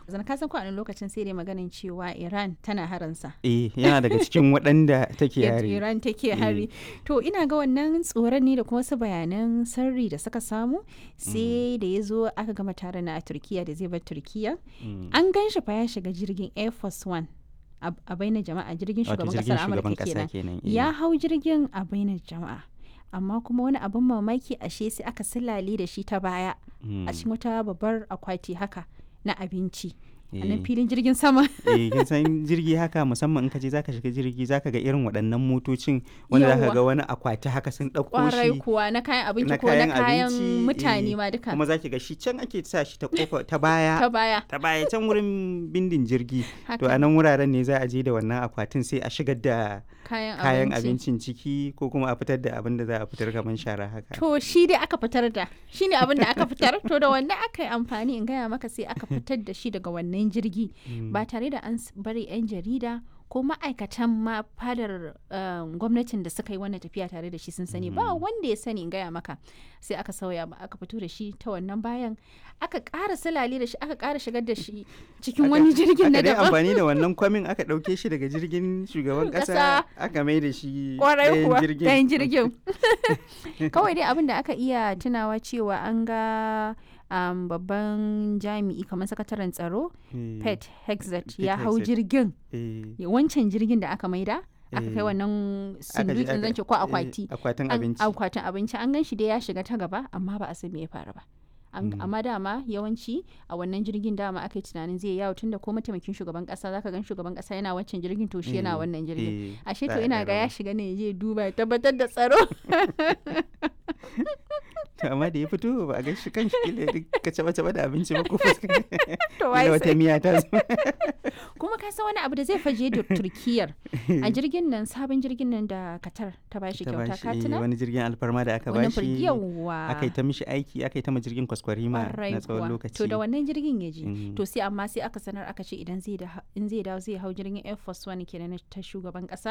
zan ka san ko a wani lokacin sai dai maganin cewa Iran tana haransa eh yana daga cikin waɗanda take yadda yare Iran take hari to ina ga wannan tsoron ne da kuma wasu bayanan sirri da suka samu sai da ya zo aka gama taron na a Turkiya da zai bar Turkiya Mm. an gan shi fa ya shiga jirgin Air Force One a a bainar jama'a jirgin Wato shugaban jirgin kasar shugaban Amurka ƙasa kenan kenan eh. ya hau jirgin a bainar jama'a amma kuma wani abin mamaki ashe sai aka silale da shi ta baya Mm. a cikin wata babbar akwati haka na abinci a Eh. nan filin jirgin sama eh kin san jirgi haka musamman in ka je zaka shiga jirgi zaka ga irin waɗannan motocin wanda zaka Yawwa. ga wani akwati haka sun ɗauko kwarai shi kuwa na kayan abinci na ko na kayan kayan abinci, mutane eh, ma duka kuma zaki ga shi can ake sa shi ta kofa ta baya ta baya ta baya can wurin bindin jirgi to haka a nan wuraren ne za a je da wannan akwatin sai a shigar da kayan, kayan abinci abincin ciki ko kuma a fitar da abin da za a fitar kamar shara haka to shi dai aka fitar da shi ne abin da aka fitar to da wannan aka yi amfani in gaya maka sai aka fitar da shi daga wannan jirgi ba tare da an s- bari 'yan jarida ko ma'aikatan ma fadar um, gwamnatin da suka yi wannan tafiya tare da shi sun sani ba wanda ya sani in gaya maka sai aka sauya ba aka fito da shi ta wannan bayan aka ƙara salale da shi aka ƙara shigar da shi cikin wani jirgin na aka dai daban amfani da wannan kwamin aka ɗauke shi daga jirgin shugaban Ƙasa. ƙasa aka mai da shi kwarai ɗayan kuwa jirgin ɗayan jirgin kawai dai abin da aka iya tunawa cewa an ga um, babban jami'i kamar sakataren tsaro Eh, pet hexet Pete ya hau Hegseth. jirgin eh, ya- wancan jirgin da aka maida aka kai Eh. wannan aka je sundukin aka- zance ko eh, akwati akwatin An- abinci akwatin abinci an gan shi dai ya shiga ta gaba amma ba a san me ya faru ba An- Mm. amma dama yawanci a wannan jirgin dama aka yi tunanin zai yawo tunda ko mataimakin shugaban kasa zaka gan shugaban kasa yana wancan jirgin to shi yana Eh, wannan jirgin eh, ashe za to a ina ɗan ga ya raba. shiga ne ya je duba ya tabbatar da tsaro To, amma da ya fito ba a ga shi kan shi kila duk ka caba caba da abinci ba ko fuska to wai Kila wata sai miya ta zo kuma ka san wani abu da zai faje da turkiyar a jirgin nan sabon jirgin nan da katar ta bashi ta kyauta bashi, ka eh, tuna wani jirgin alfarma da aka wannan bashi yawa aka yi ta mishi aiki aka yi ta ma jirgin kwaskwarima Kwarai na tsawon kuwa. lokaci To da wannan jirgin ya je. Mhm. To sai amma sai aka sanar aka ce idan zai da in zai dawo zai hau jirgin Air Force One kenan na ta shugaban kasa